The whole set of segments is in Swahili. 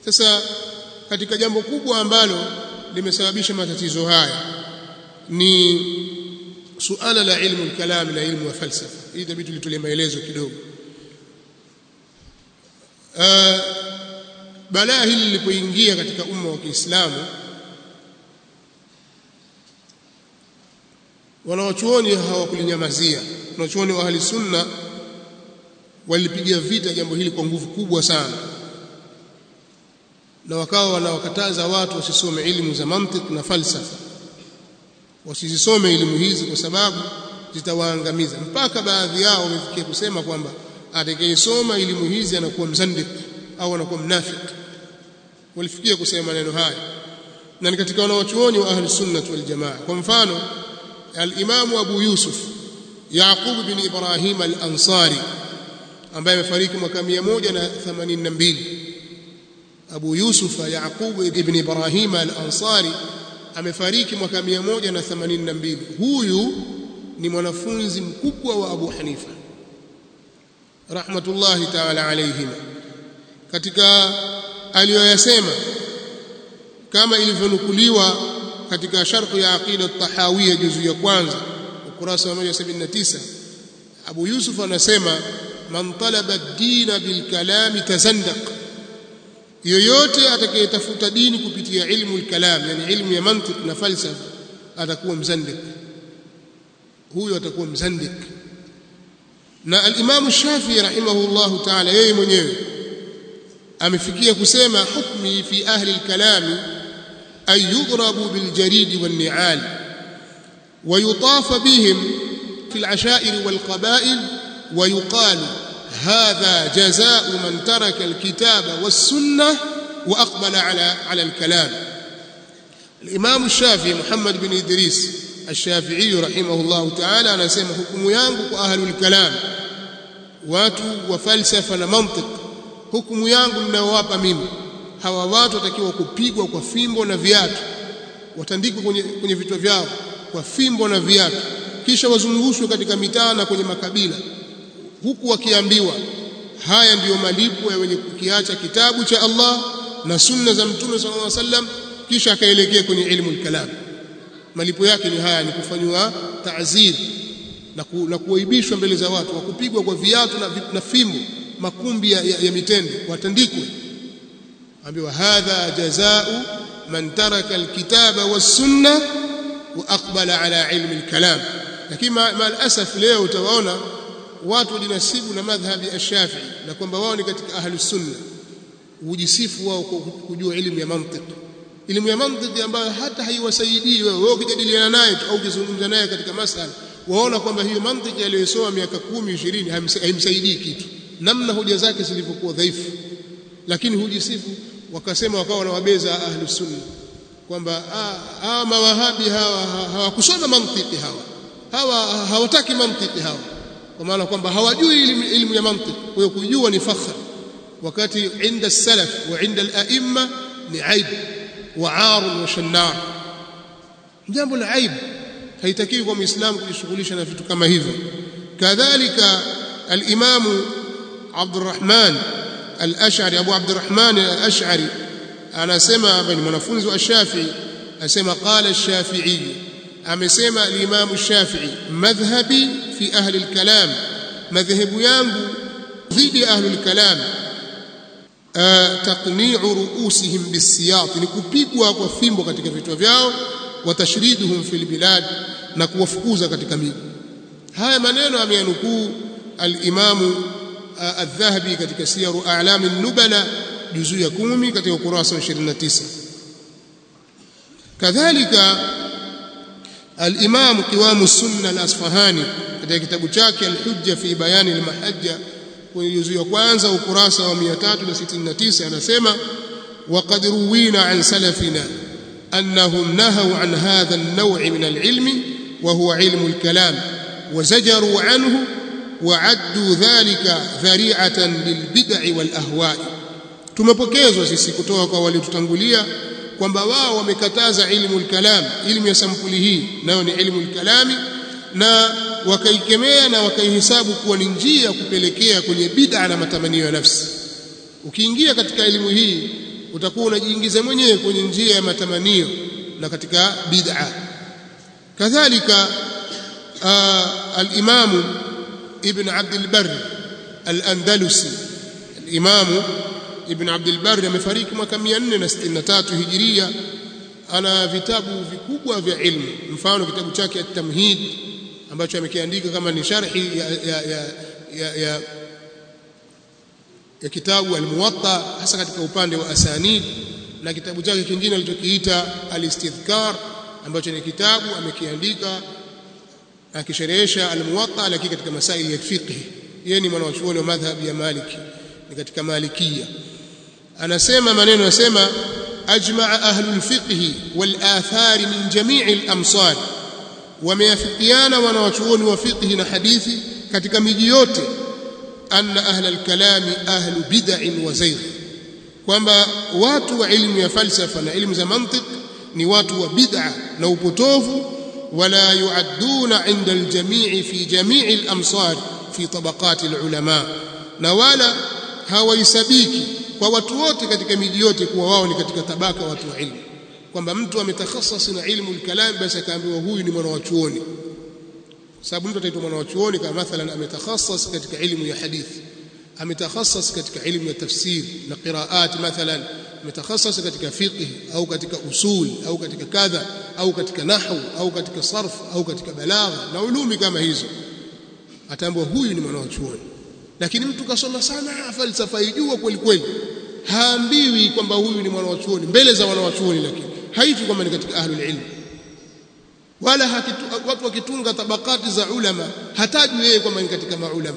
sasa katika jambo kubwa ambalo limesababisha matatizo haya ni suala la ilmu al-kalam na ilmu ya falsafa hii itabidi tulitolee maelezo kidogo uh, balaa hili lilipoingia katika umma wa Kiislamu wanawachuoni hawakulinyamazia wanawachuoni wa ahli sunna walipiga vita jambo hili kwa nguvu kubwa sana na wakawa wanawakataza watu wasisome elimu za mantiq na falsafa wasizisome elimu hizi kwa sababu zitawaangamiza mpaka baadhi yao wamefikia kusema kwamba atakayesoma elimu hizi anakuwa mzandik au anakuwa mnafik walifikia kusema maneno haya na ni katika wanawachuoni wa ahli sunnah wal jamaa kwa mfano al-Imam Abu Yusuf Yaqub bin Ibrahim al-Ansari ambaye amefariki mwaka 182 Abu Yusuf Yaqub ibn Ibrahim al-Ansari amefariki mwaka 182 huyu ni mwanafunzi mkubwa wa Abu Hanifa rahmatullahi ta'ala alayhim katika aliyoyasema kama ilivyonukuliwa katika sharh ya aqida at-tahawiyya juzu ya kwanza ukurasa wa 179 Abu Yusuf anasema man talaba ad-din bil kalam tazandaq yoyote atakayetafuta dini kupitia ilmu al-kalam yani ilmu ya mantiq na falsafa atakuwa mzandik huyo atakuwa mzandik na al-Imam Shafi'i rahimahullahu ta'ala yeye mwenyewe amefikia kusema hukmi fi ahli al-kalam ay yudrabu bil jarid wan ni'al wa yutaf bihim fi al-ashair wal qaba'il wa yuqal hadha jazaa'u man taraka al-kitaba was sunnah wa aqbala ala ala al-kalam al-Imam Shafi'i Muhammad bin Idris الشافعي رحمه الله تعالى anasema hukumu yangu kwa ahlul kalam watu wa falsafa na mantiq hukumu yangu ninayowapa mimi hawa watu watakiwa kupigwa kwa fimbo na viatu watandikwe kwenye, kwenye vichwa vyao kwa fimbo na viatu kisha wazungushwe katika mitaa na kwenye makabila huku wakiambiwa haya ndiyo malipo ya wenye kukiacha kitabu cha Allah na sunna za mtume sallallahu alaihi wasallam kisha akaelekea kwenye ilmu al-kalam malipo yake ni haya ni kufanywa ta'zir na, ku, na kuaibishwa mbele za watu wakupigwa kwa viatu na, na fimbo makumbi ya, ya, ya mitende watandikwe ambiwa hadha jazaa'u man taraka alkitaba was-sunna wa aqbala ala ilmi al-kalam lakini maalasaf leo utawaona watu wajinasibu na madhhabi ash-Shafi'i na kwamba wao ni katika ahli sunna hujisifu wao kujua elimu ya mantiki elimu ya mantiki ambayo hata haiwasaidii wewe wewe ukijadiliana naye au ukizungumza naye katika masala waona kwamba hiyo mantiki aliyosoma miaka 10 20 haimsaidii kitu namna hoja zake zilivyokuwa dhaifu lakini hujisifu wakasema wakawa wanawabeza ahlu sunna kwamba hawa mawahabi hawa hawakusoma mantiki hawa hawa hawataki mantiki hawa kwa maana kwamba hawajui elimu ya mantiki kwa hiyo kujua ni fakhr wakati inda salaf wa inda al-a'imma ni aib وعار وشنار jambo la aibu haitakiwi kwa muislamu kujishughulisha na vitu kama hivyo kadhalika al-imamu Abdurrahman al-Ash'ari Abu Abdurrahman al-Ash'ari anasema hapa ni mwanafunzi wa Shafi'i asema qala ash-Shafi'i amesema al-Imam ash-Shafi'i madhhabi fi ahli al-kalam madhhabu yangu dhidi ya ahli al-kalam taqni'u ru'usihim bisiyat ni kupigwa kwa fimbo katika vichwa vyao wa tashriduhum fil bilad na kuwafukuza katika miji haya maneno ameyanukuu al-Imam al-Dhahabi katika siyaru a'lam an-nubala juzu ya 10 katika ukurasa wa 29 kadhalika al-Imam Qiwam as-Sunna al-Asfahani katika kitabu chake al-Hujja fi bayani al-Mahajja kwenye juzu ya kwanza ukurasa wa 369 anasema waqad ruwina an salafina annahum nahaw an hadha an-naw' min al-ilm wa huwa ilmu al-kalam وزجروا عنه وعدوا ذلك ذريعة للبدع والأهواء tumepokezwa sisi kutoka kwa waliotutangulia kwamba wao wamekataza ilmu al-kalam ilmu ya sampuli hii nayo ni ilmu al-kalami na wakaikemea na wakaihesabu kuwa ni njia ya kupelekea kwenye bid'a na matamanio ya nafsi ukiingia katika elimu hii utakuwa unajiingiza mwenyewe kwenye njia ya matamanio na katika bid'a kadhalika al-Imam Ibn Abd al-Barr al-Andalusi al-Imam Ibn Abd al-Barr amefariki mwaka 463 Hijiria ana vitabu vikubwa vya ilmu mfano kitabu chake at-Tamhid ambacho amekiandika kama ni sharhi ya, ya, ya, ya, ya, ya kitabu al-Muwatta hasa katika upande wa asanid na kitabu chake kingine alichokiita al-Istidhkar ambacho ni kitabu amekiandika akisherehesha al-Muwatta lakini katika masaili ya fiqh yeye ni mwanachuoni wa madhhab ya Maliki ni katika Malikia anasema maneno yasema ajma'a ahlul fiqh wal athar min jami'i al-amsar wameafikiana wanawachuoni wa fiqh na hadithi katika miji yote anna ahla al-kalami ahlu bid'in wa zayg kwamba watu wa ilmu ya falsafa na ilmu za mantiq ni watu wa bid'a na upotovu wala yuadduna inda al-jami'i fi jami'i al-amsar fi tabaqat al-ulama na wala hawaisabiki kwa watu wote katika miji yote kuwa wao ni katika tabaka watu wa ilmu kwamba mtu ametakhasasi na ilmu al-kalam basi akaambiwa huyu ni mwana wa chuoni sababu mtu ataitwa mwana wa chuoni kama mathalan ametakhassas katika ilmu ya hadithi ametakhassas katika ilmu ya tafsir na qiraat mathalan ametakhassas katika fiqh au katika usul au katika kadha au katika nahwu au katika sarf au katika balagha na ulumi kama hizo ataambiwa huyu ni mwana wa chuoni lakini mtu kasoma sana falsafa ijua kweli kweli haambiwi kwamba huyu ni mwana wa chuoni mbele za wana wa chuoni lakini haitwi kwamba ni katika ahlul ilm wala hakitu, watu wakitunga tabakati za ulama hatajwi yeye kwamba ni katika maulama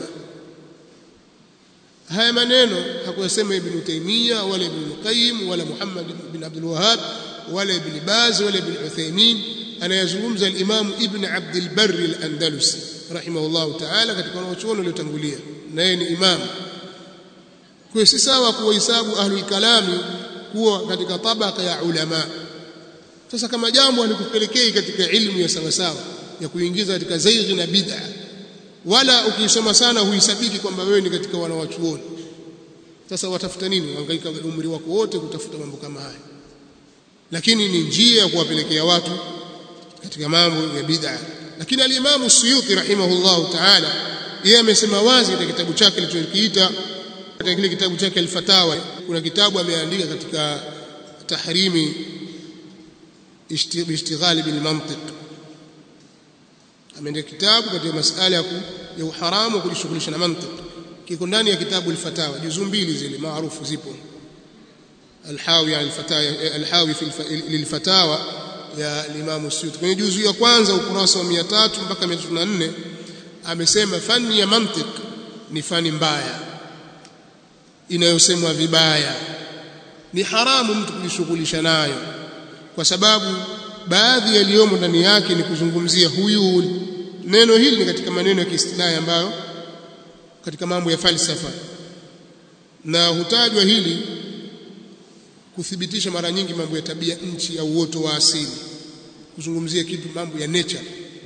haya maneno hakuyasema ibn Taymiyyah wala ibn Qayyim wala Muhammad bin Abdul Wahhab wala ibn Baz wala ibn Uthaymeen anayazungumza al-Imam Ibn Abd al-Barr al-Andalusi rahimahullah ta'ala katika wanachuoni waliotangulia na yeye ni imam kwa si sawa kuwahesabu ahlul kalami kuwa katika tabaka ya ulama sasa kama jambo halikupelekei katika ilmu ya sawa sawa ya kuingiza katika zaighi na bid'a wala ukisoma sana huisabiki kwamba wewe ni katika wanawachuoni sasa watafuta nini hangaika umri wako wote kutafuta mambo kama haya lakini ni njia ya kuwapelekea watu katika mambo ya bid'a lakini al-Imam Suyuti rahimahullahu ta'ala yeye amesema wazi katika kitabu chake alichokiita katika kile kitabu chake al-Fatawa kuna kitabu ameandika katika tahrimi ishtighali bil mantiq ameandika kitabu katika masala ya uharamu kujishughulisha na mantiq kiko ndani ya kitabu al-Fatawa juzu mbili zile maarufu zipo الحاوي على الفتاوى الحاوي في للفتاوى ya Imam Suyuti kwenye juzu ya kwanza ukurasa wa 300 mpaka 304 amesema fani ya mantiq ni fani mbaya inayosemwa vibaya ni haramu mtu kujishughulisha nayo kwa sababu baadhi yaliyomo ndani yake ni kuzungumzia huyu neno hili ni katika maneno ya kiistilahi ambayo katika mambo ya falsafa na hutajwa hili kuthibitisha mara nyingi mambo ya tabia nchi au uoto wa asili kuzungumzia kitu mambo ya nature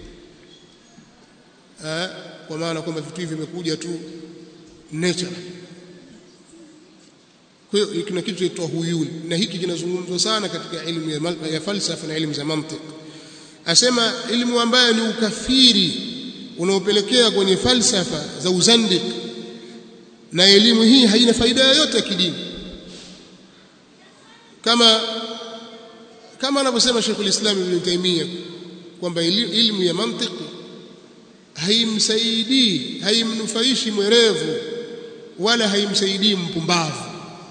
ha? kwa maana kwamba vitu hivi vimekuja tu nature kwa hiyo kuna kitu kinaitwa huyuli na hiki kinazungumzwa sana katika elimu ya, ya falsafa na elimu za mantiki asema elimu ambayo ni ukafiri unaopelekea kwenye falsafa za uzandik na elimu hii haina faida yoyote ya kidini kama kama anavyosema Sheikh al-Islam Ibn Taymiyyah kwamba elimu ya mantiki haimsaidii haimnufaishi mwerevu wala haimsaidii mpumbavu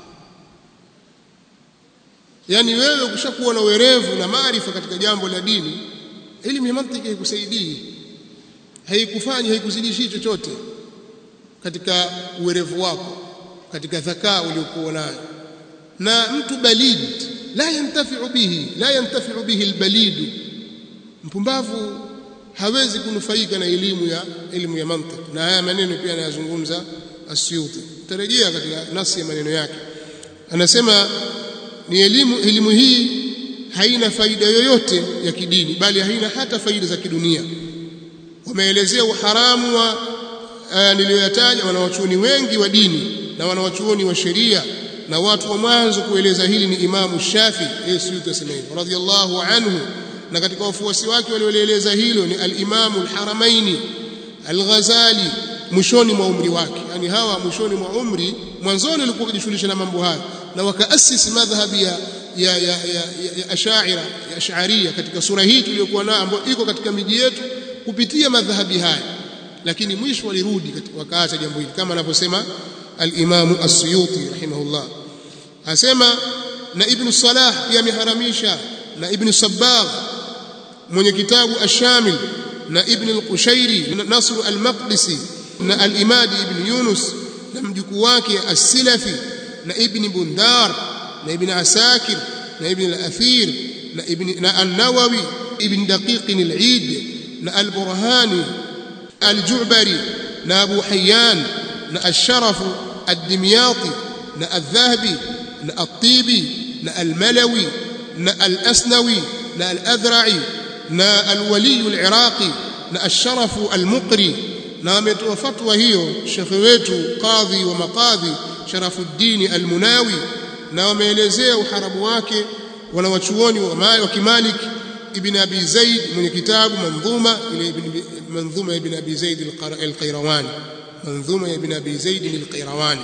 yani wewe ukishakuwa na werevu na maarifa katika jambo la dini elimu ya mantiki haikusaidii haikufanyi haikuzidishi chochote katika uwerevu wako katika dhakaa uliokuwa nayo na mtu balid la yantafi'u bihi la yantafi'u bihi albalid mpumbavu hawezi kunufaika na elimu ya elimu ya mantiki na haya maneno pia anayazungumza Asyuti tarejea katika nasi ya maneno yake anasema ni elimu elimu hii haina faida yoyote ya kidini bali haina hata faida za kidunia wameelezea uharamu wa uh, niliyoyataja wanawachuoni wengi wa dini na wanawachuoni wa sheria na watu wa mwanzo kueleza hili ni Imamu Shafi Yesu yutasema hivyo radhiallahu anhu na katika wafuasi wake walioeleza hilo ni al-Imamu al-Haramaini al-Ghazali mwishoni mwa umri wake yani hawa mwishoni mwa umri mwanzoni walikuwa wakijishughulisha na mambo haya na wakaasisi madhhabi ya ya ya, ya, ya, ya ashaira ya ash'ariyya katika sura hii tuliyokuwa nayo ambayo iko katika miji yetu kupitia madhhabi haya lakini mwisho walirudi wakaacha jambo hili kama anavyosema al-Imam as-Suyuti rahimahullah asema na Ibn Salah pia ameharamisha na Ibn Sabbagh mwenye kitabu ash-Shamil na Ibn al-Qushairi na Nasr al-Maqdisi na al-Imadi Ibn Yunus na mjukuu wake as-Silafi na Ibn Bundar na Ibn Asakir na Ibn al-Athir na Ibn na an-Nawawi Ibn Daqiq al-Eid na al-Burhani al-Ju'bari na Abu Hayyan na al-Sharaf ad-Dimyati na al-Dhahabi na al-Tibi na al-Malawi na al-Asnawi na al-Adhra'i na al-Wali al-Iraqi na al-Sharaf al-Muqri na ametoa fatwa hiyo shekhe wetu qadhi wa maqadhi Sharafuddin al-Munawi na wameelezea uharamu wake wanawachuoni wa Kimalik ibn Abi Zaid mwenye kitabu manzuma ile manzuma ibn Abi Zaid al-Qayrawani manzuma ibn Abi Zaid al-Qayrawani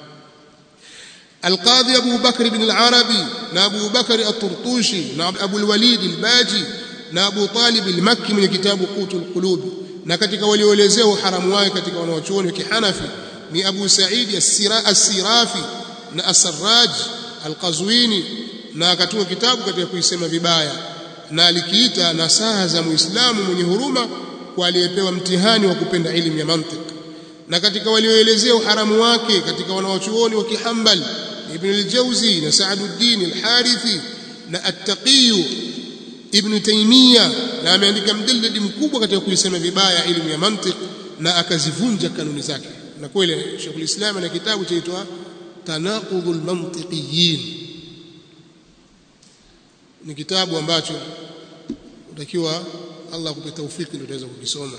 القاضي أبو بكر بن العربي نا أبو بكر الطرطوشي نا أبو الوليد الباجي نا أبو طالب المكي من كتاب قوت القلوب na katika walioelezea uharamu wake katika wanawachuoni wa kihanafi ni Abu Said as-Sirafi na As-Sarraj al-Qazwini na akatunga kitabu katika kuisema vibaya na alikiita nasaha za Muislamu mwenye huruma kwa aliyepewa mtihani wa kupenda elimu ya mantiq na katika walioelezea uharamu wake katika wanawachuoni wa kihambal Ibn al-Jawzi na Sa'duddin al-Harithi na At-Taqi Ibn Taymiyyah na ameandika mjalladi mkubwa katika kuisema vibaya elimu ya mantiq na akazivunja kanuni zake na kweli Sheikhul Islam ana kitabu chaitwa Tanaqudul Mantiqiyin ni kitabu ambacho utakiwa Allah akupe taufiki ndio utaweza kukisoma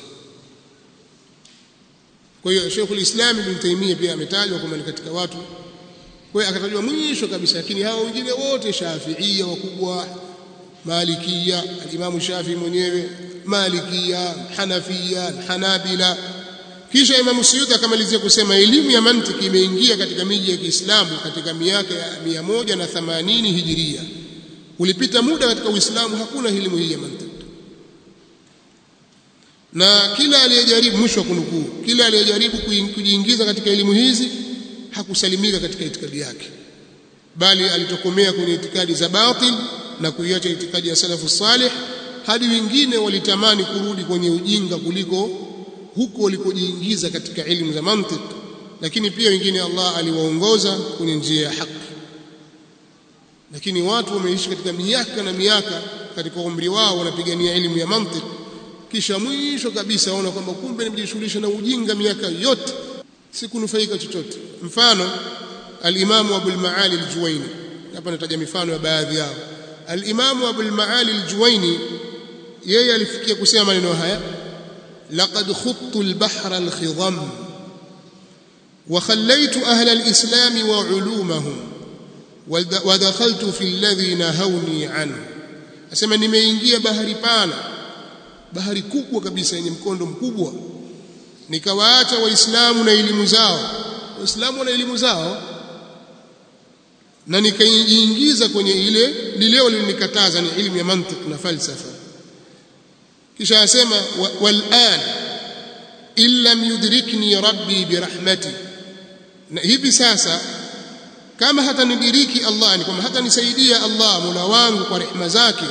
kwa hiyo Sheikhul Islam Ibn Taymiyyah pia ametajwa kama ni katika watu kwa hiyo akatajwa mwisho kabisa lakini hao wengine wote Shafi'ia wakubwa Malikia al-Imam Shafi mwenyewe Malikia Hanafia Hanabila kisha Imam Suyuti akamalizia kusema elimu ya mantiki imeingia katika miji ya Kiislamu katika miaka ya 180 Hijiria ulipita muda katika Uislamu hakuna elimu hii ya mantiki na kila aliyejaribu mwisho wa kunukuu kila aliyejaribu kujiingiza katika elimu hizi hakusalimika katika itikadi yake bali alitokomea kwenye itikadi za batil na kuiacha itikadi ya salafu salih hadi wengine walitamani kurudi kwenye ujinga kuliko huko walikojiingiza katika elimu za mantiq lakini pia wengine Allah aliwaongoza kwenye njia ya haki lakini watu wameishi katika miaka na miaka katika umri wao wanapigania elimu ya mantiq kisha mwisho kabisa waona kwamba kumbe nimejishughulisha na ujinga miaka yote sikunufaika chochote mfano al-Imam Abu al-Maali al-Juwaini hapa nataja mifano ya baadhi yao al-Imam Abu al-Maali al-Juwaini yeye alifikia kusema maneno haya laqad khuttu al-bahra al-khidam wa khallaytu ahla al-islam wa ulumahum wa dakhaltu fi alladhi nahawni anhu asema nimeingia bahari pana bahari kubwa kabisa yenye mkondo mkubwa nikawaacha waislamu na elimu zao waislamu wana elimu zao na nikaingiza kwenye ile lile walilonikataza ni elimu ya mantiq na falsafa kisha asema walan illam yudrikni rabbi birahmati na hivi sasa kama hata nidiriki Allah ni kwamba hata nisaidia Allah Mola wangu kwa rehema zake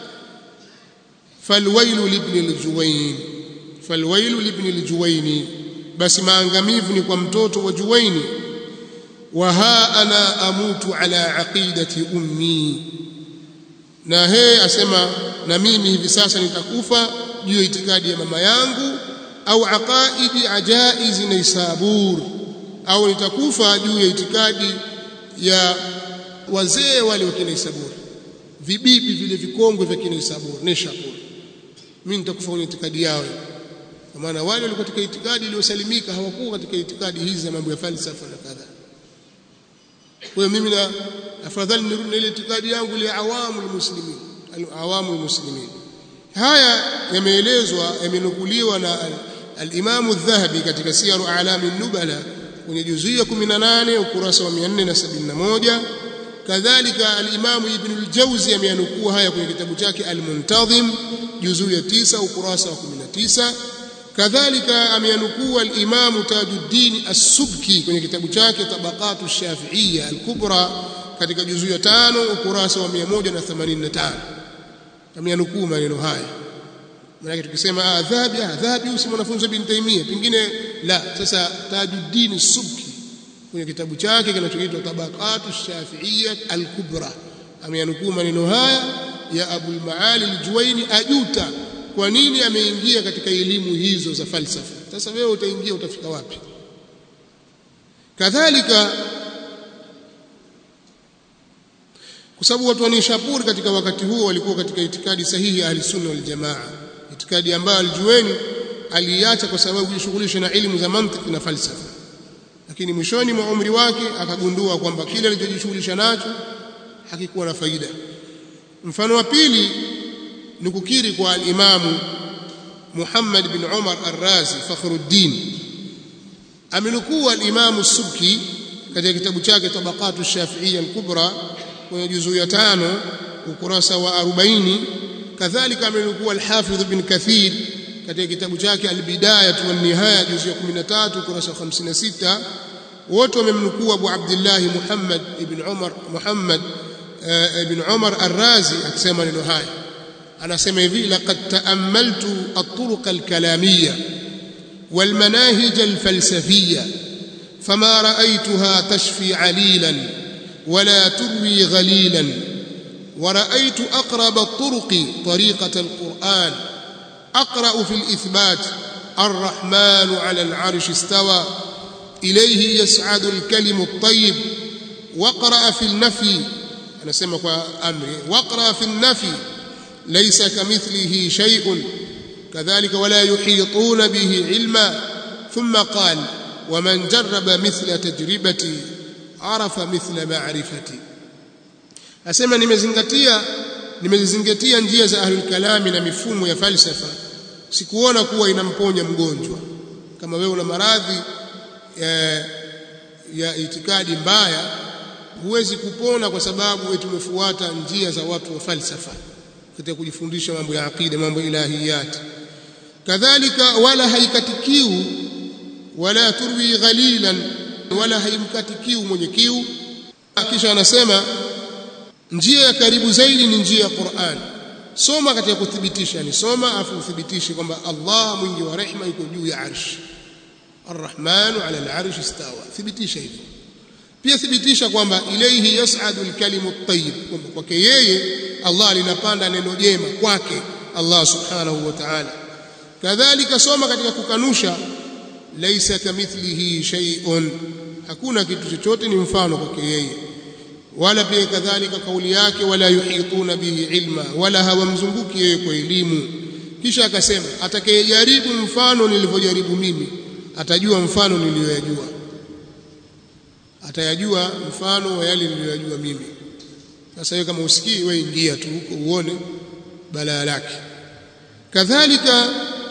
falwailu libni aljuwain falwailu libni aljuwaini basi maangamivu ni kwa mtoto wa juwaini wa ha ana amutu ala aqidati ummi na he asema na mimi hivi sasa nitakufa juu ya itikadi ya mama yangu au aqaidi ajaiz naisabur au nitakufa juu ya itikadi ya wazee wale wa Kinaisabur vibibi vile vikongwe vya Kinaisabur Nishapur mimi nitakufa kwenye itikadi yao kwa maana wale walikuwa katika itikadi iliyosalimika hawakuwa katika itikadi hizi za mambo ya falsafa na kadha kwa hiyo mimi na afadhali nirudi na ile itikadi yangu ile awamu almuslimin awamu almuslimin haya yameelezwa yamenukuliwa na al-Imam adh-Dhahabi katika Siyaru A'lami an-Nubala kwenye juzuu ya 18 ukurasa wa 471 kadhalika al-Imam Ibn al-Jawzi ameyanukua haya kwenye kitabu chake Al-Muntazim juzuu ya 9 ukurasa wa 19 kadhalika ameyanukua al-Imam Tajuddin As-Subki kwenye kitabu chake Tabaqatu Shafi'iyya al-Kubra katika juzuu ya 5 ukurasa wa 185 ameyanukuu maneno haya maana tukisema adhabi adhabi si mwanafunzi bin Taimia pengine la sasa Tajuddin As-Subki kwenye kitabu chake kinachoitwa Tabaqatu Shafi'iyya al-Kubra ameyanukuu maneno haya ya Abul Maali al-Juwaini ajuta kwa nini ameingia katika elimu hizo za falsafa sasa wewe utaingia utafika wapi kadhalika kwa sababu watu wa Nishapur katika wakati huo walikuwa katika itikadi sahihi ya Ahlusunna wal Jamaa itikadi ambayo Al-Juwaini aliacha kwa sababu kujishughulisha na elimu za mantiki na falsafa lakini mwishoni mwa umri wake akagundua kwamba kile alichojishughulisha nacho hakikuwa na faida mfano wa pili ni kukiri kwa al-Imamu Muhammad bin Umar Ar-Razi Fakhruddin amenukuu al-Imamu Subki katika kitabu chake Tabaqatu Shafi'iyya al-Kubra kwenye juzuu ya tano ukurasa wa 40 kadhalika amenukuu al-Hafidh bin Kathir katika kitabu chake al-Bidayah wa Nihaya juzuu ya 13 ukurasa wa 56 wote wamemnukuu Abu Abdullah Muhammad ibn Umar Muhammad ibn Umar Ar-Razi akisema neno haya anasema hivi laqad ta'ammaltu at-turuq al-kalamiyya wal manahij al-falsafiyya fama ra'aytuha tashfi 'alilan wala turwi ghalilan ورأيت أقرب الطرق طريقة القرآن أقرأ في الإثبات الرحمن على العرش استوى إليه يسعد الكلم الطيب وقرأ في النفي أنا سمك أمري وقرأ في النفي ليس كمثله شيء كذلك ولا يحيطون به علما ثم قال ومن جرب مثل تجربتي عرف مثل معرفتي asema nimezingatia nimezingatia njia za ahlul kalami na mifumo ya falsafa sikuona kuwa inamponya mgonjwa kama wewe una maradhi ya, ya itikadi mbaya huwezi kupona kwa sababu wetu tumefuata njia za watu wa falsafa katika kujifundisha mambo ya aqida mambo ya ilahiyat kadhalika wala haikatikiu wala turwi ghalilan wala haimkatikiu mwenye kiu kisha anasema njia ya karibu zaidi ni njia ya Qur'an soma katika kuthibitisha ni soma afu uthibitishe kwamba Allah mwingi wa rehema yuko juu ya arsh Ar-Rahmanu 'ala al-'arshi istawa thibitisha hivyo pia thibitisha kwamba ilayhi yas'adu al-kalimu at-tayyib kwamba kwake yeye Allah linapanda neno jema kwake Allah subhanahu wa ta'ala kadhalika soma katika kukanusha laysa kamithlihi shay'un hakuna kitu chochote ni mfano kwake yeye wala pia kadhalika kauli yake wala yuhituna bihi ilma wala hawamzunguki yeye kwa elimu kisha akasema atakayejaribu mfano nilivyojaribu mimi atajua mfano niliyoyajua atayajua mfano wa yale niliyoyajua mimi sasa wewe kama usikii wewe ingia tu huko uone balaa lake kadhalika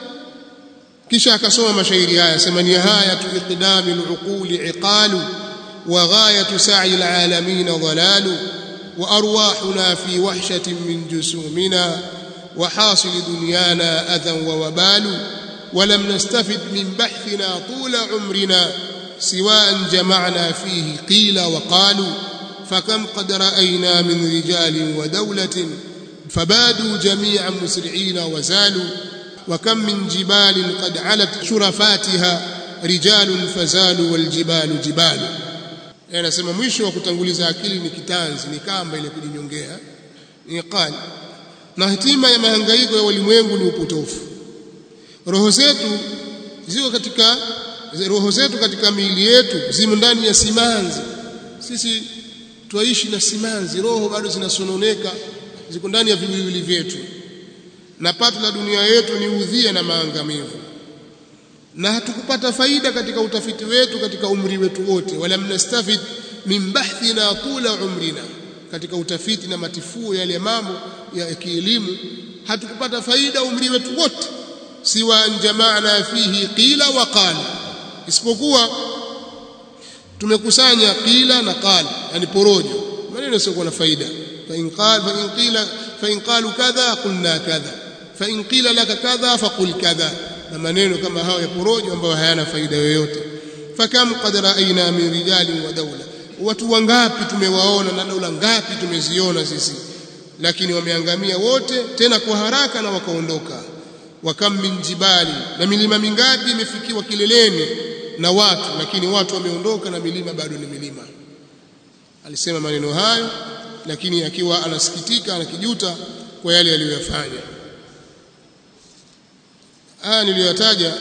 kisha akasoma mashairi haya sema ni haya tu iqdami al-uquli iqalu وغاية سعي العالمين ضلال وأرواحنا في وحشة من جسومنا وحاصل دنيانا أذى ووبال ولم نستفد من بحثنا طول عمرنا سواء جمعنا فيه قيل وقالوا فكم قد رأينا من رجال ودولة فبادوا جميعا مسرعين وزالوا وكم من جبال قد علت شرفاتها رجال فزالوا والجبال جبال anasema mwisho wa kutanguliza akili ni kitanzi ni kamba ile kujinyongea ni qali na hatima ya mahangaiko ya walimwengu ni upotofu roho zetu ziko katika roho zetu katika miili yetu zimo ndani ya simanzi sisi twaishi na simanzi roho bado zinasononeka ziko ndani ya viwiliwili vyetu na pato la dunia yetu ni udhia na maangamivu na hatukupata faida katika utafiti wetu katika umri wetu wote wala mnastafid min bahthina tula umrina katika utafiti na matifuo yale mambo ya kielimu hatukupata faida umri wetu wote siwa jama'na fihi qila wa qala isipokuwa tumekusanya qila na qala yani porojo maneno sio na faida fa in qala fa in qila fa in qalu kadha qulna kadha fa in qila laka kadha faqul kadha na maneno kama hayo ya porojo ambayo hayana faida yoyote fakam qad ra'ayna min rijalin wa dawla watu wangapi tumewaona na dola ngapi tumeziona sisi lakini wameangamia wote tena kwa haraka na wakaondoka wakam min jibali na milima mingapi imefikiwa kileleni na watu lakini watu wameondoka na milima bado ni milima alisema maneno hayo lakini akiwa anasikitika anakijuta kwa yale aliyoyafanya haya niliyotaja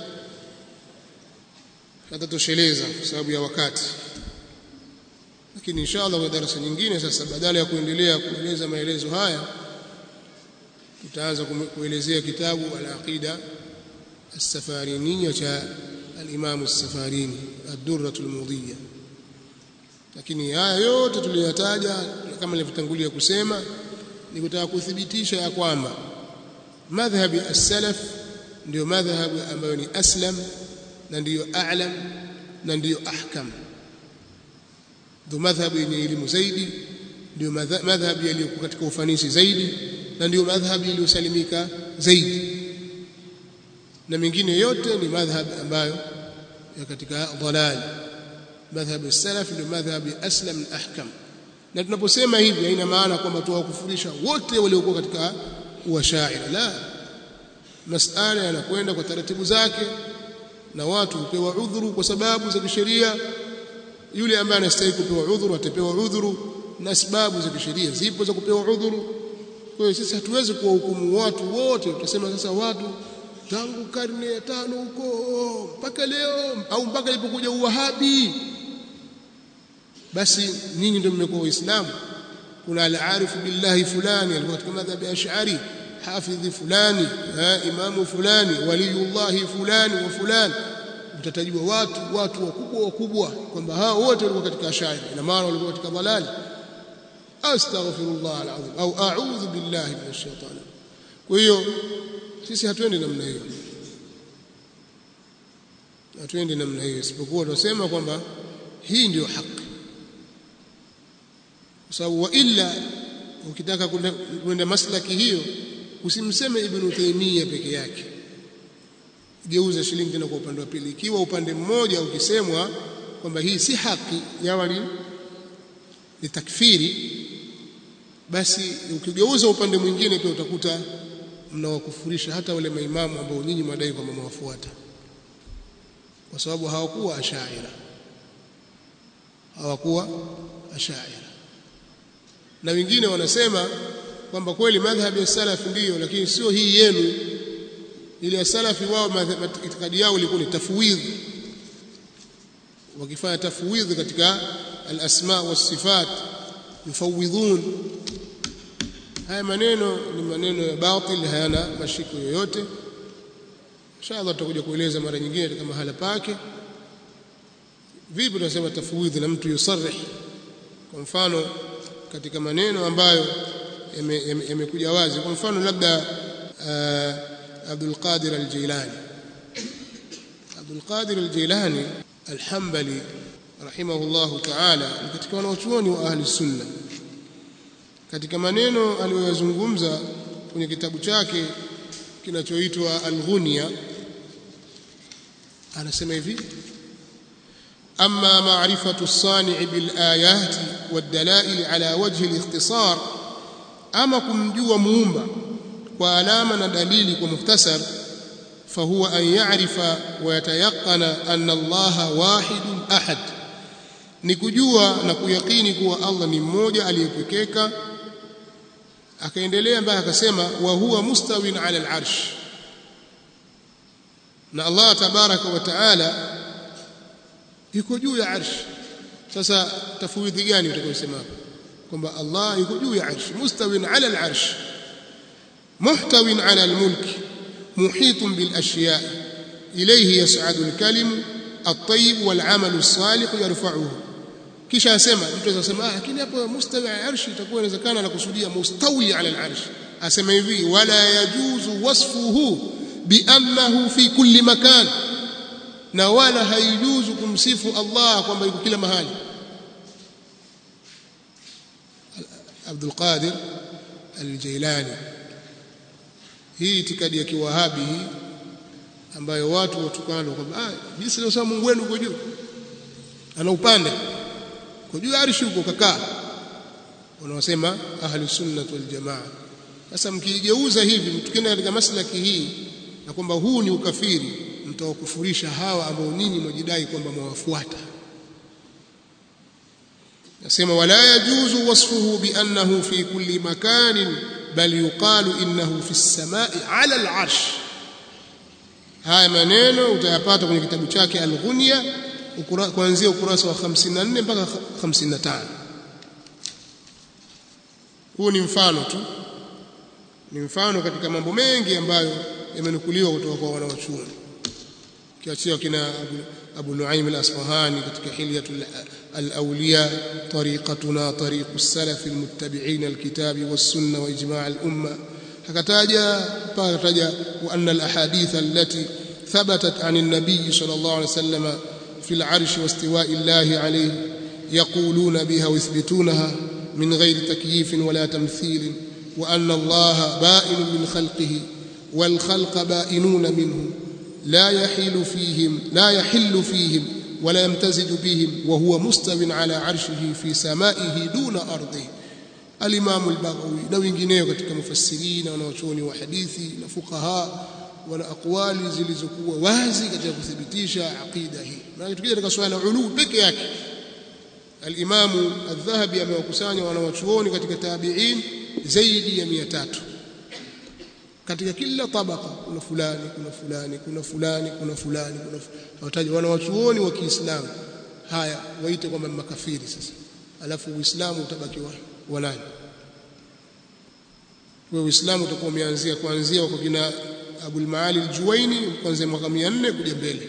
hatatosheleza kwa sababu ya wakati lakini inshallah kwa darasa nyingine sasa badala ya kuendelea kueleza maelezo haya tutaanza kuelezea kitabu al-aqida as-safariniyya cha al-imam as-safarini ad-durrah al-mudiyya lakini haya yote tuliyotaja kama nilivyotangulia kusema ni kutaka kuthibitisha ya kwamba madhhabi as-salaf ndio madhhabu ambayo ni aslam na ndiyo a'lam na ndiyo ahkam ndio madhhabu yenye elimu zaidi ndio madhhabu yaliyokuwa katika ufanisi zaidi na ndio madhhabu iliyosalimika zaidi na mengine yote ni madhhab ambayo ya katika dhalal madhhab salaf ndio madhhab aslam na ahkam na tunaposema hivi haina maana kwamba tuwakufurisha wote waliokuwa katika uashaira la masala yanakwenda kwa taratibu zake na watu hupewa udhuru kwa sababu za kisheria yule ambaye anastahili kupewa udhuru atapewa udhuru na sababu za kisheria zipo za kupewa udhuru kwa hiyo sisi hatuwezi kuwahukumu watu wote tutasema sasa watu tangu karne ya tano huko mpaka leo au mpaka ilipokuja uwahabi basi nyinyi ndio mmekuwa waislamu kuna al-arif billahi fulani alikuwa katika madhhab ya ash'ari hafidhi fulani imamu fulani waliyullahi fulani wa fulani mtatajua watu watu wakubwa wakubwa kwamba hao wote walikuwa katika ash'ari na maana walikuwa katika dhalali astaghfirullah alazim au a'udhu billahi minash shaitani kwa hiyo sisi hatuendi namna hiyo hatuendi namna hiyo isipokuwa tunasema kwamba hii ndiyo haki kwa sababu wa illa ukitaka kwenda maslaki hiyo usimseme ibn Taymiyyah peke yake geuza shilingi tena kwa upande wa pili ikiwa upande mmoja ukisemwa kwamba hii si haki yawa ni, ni takfiri basi ukigeuza upande mwingine pia utakuta mnawakufurisha hata wale maimamu ambao nyinyi mwadai kwamba mwafuata kwa sababu hawakuwa ashaira hawakuwa ashaira na wengine wanasema kwamba kweli madhhabi ya salaf ndiyo lakini sio hii yenu ile ya salafi wao itikadi yao ilikuwa ni tafwidh wakifanya tafwidh katika al-asma was-sifat yufawidhun haya maneno ni maneno ya batil hayana mashiko yoyote inshallah tutakuja kueleza mara nyingine katika mahala pake vipi tunasema tafwidh na mtu yusarih kwa mfano katika maneno ambayo yamekuja wazi kwa mfano labda Abdul Qadir al-Jilani Abdul Qadir al-Jilani al-Hanbali rahimahullahu ta'ala katika wanachuoni wa ahli sunna katika maneno aliyoyazungumza kwenye kitabu chake kinachoitwa Al-Ghunya anasema hivi أما معرفة الصانع بالآيات والدلائل على وجه الاختصار أما كمجوا مومبا وعلامة دليل ومختصر فهو أن يعرف ويتيقن أن الله واحد أحد nikujua na kuyakini kuwa Allah ni mmoja aliyepekeka akaendelea mpaka akasema wa huwa mustawin ala al-arsh na Allah tabaraka wa taala yuko juu ya arsh sasa tafwidhi gani utakayosema hapo kwamba Allah yuko juu ya arsh mustawin ala al-arsh muhtawin ala al-mulk muhitun bil ashya ilayhi yas'adu al-kalim at-tayyib wal 'amalu as-salih yarfa'uhu kisha asema mtu anaweza kusema ah lakini hapo mustawi ala arshi itakuwa inawezekana na kusudia mustawi ala al-arsh asema hivi wala yajuzu wasfuhu biannahu fi kulli makan na wala haijuzu kumsifu Allah kwamba yuko kila mahali Abdul Qadir Al-Jailani hii itikadi ya kiwahabi hii ambayo watu watukana kwamba ah jinsi leo Mungu wenu uko juu ana upande uko juu arshi uko kakaa wanaosema ahli sunna wal jamaa sasa mkigeuza hivi tukienda katika maslaki hii na kwamba huu ni ukafiri mtawakufurisha hawa ambao ninyi mwajidai kwamba mwawafuata nasema wala yajuzu wasfuhu biannahu fi kulli makanin bal yuqalu innahu fi samai ala al-arsh haya maneno utayapata kwenye kitabu chake al-Ghunya kuanzia ukurasa wa 54 mpaka 55 huu ni mfano tu ni mfano katika mambo mengi ambayo yamenukuliwa kutoka kwa wanawachuoni kiachia kina Abu, Abu Nuaim al-Asfahani katika Hilyatul al-Awliya tariqatuna tariqu salaf al-muttabi'in al-kitabi was-sunnah wa ijma' al-umma akataja mpaka kataja wa anna al-ahadith allati thabatat 'an an-nabiy sallallahu alayhi wasallam fi al-'arsh wa istiwa'i Allah alayhi yaquluna biha wa yuthbitunaha min ghayri takyif wala tamthil wa anna Allah ba'in min khalqihi wal khalqa ba'inuna minhu لا يحل فيهم لا يحل فيهم ولا يمتزج بهم وهو مستو على عرشه في سمائه دون أرضه الإمام البغوي na wengineo katika mufassirina wanaochuoni wa hadithi na fuqaha wana aqwali zilizokuwa wazi katika kuthibitisha aqida hii na tukija katika swala ulu peke yake al-Imam al-Dhahabi amewakusanya wanaochuoni katika tabi'in zaidi ya 300 katika kila tabaka kuna fulani kuna fulani kuna fulani kuna fulani kuna wataja wanawachuoni wa Kiislamu haya waite kwamba makafiri sasa alafu uislamu utabaki wa, wa nani kwa uislamu utakuwa umeanzia kuanzia kwa kina Abul Maali al-Juwaini kuanzia mwaka 400 kuja mbele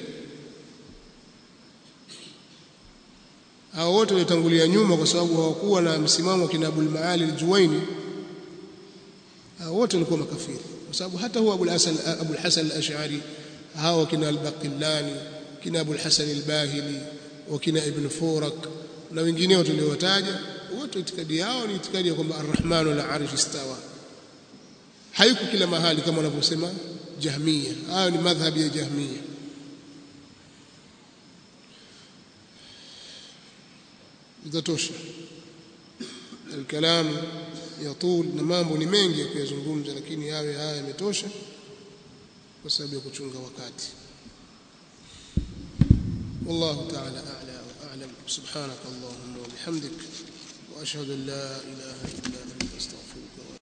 hao wote walitangulia nyuma kwa sababu hawakuwa na msimamo kina Abul Maali al-Juwaini hao wote walikuwa makafiri kwa sababu hata huwa Abul Hasan Abul Hasan al-Ash'ari hao kina al-Baqillani kina Abul Hasan al-Bahili wakina Ibn Furak na wengineo tuliowataja wote itikadi yao ni itikadi ya kwamba Ar-Rahmanu ala arshi istawa haiko kila mahali kama wanavyosema Jahmiya hayo ni madhhabi ya Jahmiya itatosha الكلام يطول na mambo ni mengi ya kuyazungumza lakini yawe haya yametosha kwa sababu ya kuchunga wakati والله تعالى أعلى وأعلم سبحانك اللهم وبحمدك وأشهد أن لا إله إلا أنت أستغفرك